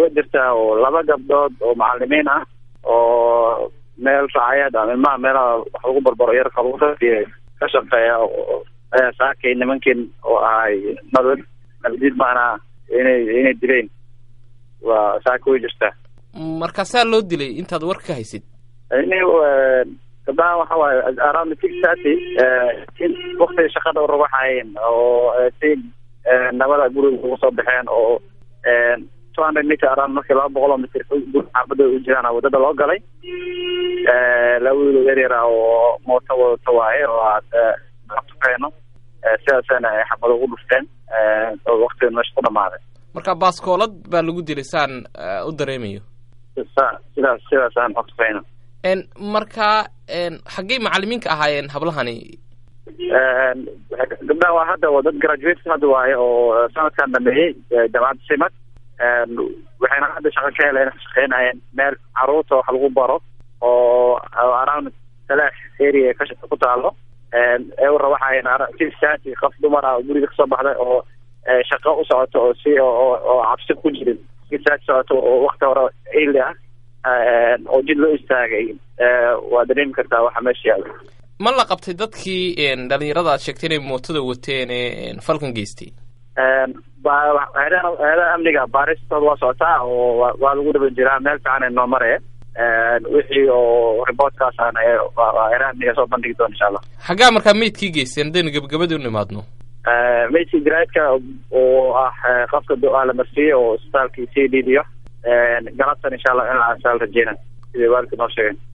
way jirtaa oo laba gabdhood oo macalimiin ah oo meel raacayeed ama ilmaha meelaha wax lagu barbaro yar kaluuraiy ka shaqeeya ayaa saakay nimankin oo ahay nabad nabadiid maanaa inay inay dileen waa saaka way jirtaa markaasaa loo dilay intaad war ka haysid ini gabdahan waxa waaye around six thirty waktiga shaqada urawaxayeen oo si nabada guriga ugu soo baxeen oo two hundred meter around markii laba boqol oo mitr guri xaafada u jiraan wadada loo galay laba wiil yar yar ah oo mooto wadata waaye oo aad tukeyno sidaasana ay xabado ugu dhufteen oo waktiga meesha ku dhamaaday marka baaskoolad baa lagu dilay saan u dareemayo sidaas sidaasaan xogtufeyno marka xaggey macalimiinka ahaayeen hablahani gabdhaha waa hadda waa dad graduate hadda waaye oo sanadkan dhameeyey jaamacadda simad waxayna hadda shaqo ka heleen ka shaqeynayeen meel caruurta wax lagu baro oo around talax area ka ku taalo ewra waxayn sisati qof dumar ah oo guriga kasoo baxday oo shaqo u socoto oo si oo cabsi ku jirin sisaati socoto oo wakti hore ili ah oo jid loo istaagay waa dareemi kartaa waxa meesha yaala ma la qabtay dadkii dhalinyarada aad sheegtay inay mootada wateen ee falkan geystay eedaha amniga baaristooda waa socotaa oo waa lagu dhaba jiraa meel fiican ay noo maree wixii oo reportkaasaan eedaha amniga soo bandhigi doona insha allah xaggaa markaa meydkii geysteen haddaynu gebagabadii u nimaadno meydkii garaadka oo ah qofka do-aa la marsiiyey oo isbitaalkii sii dhiidiyo galabtan insha allah in la rajeena sidai waalidka noo sheegeen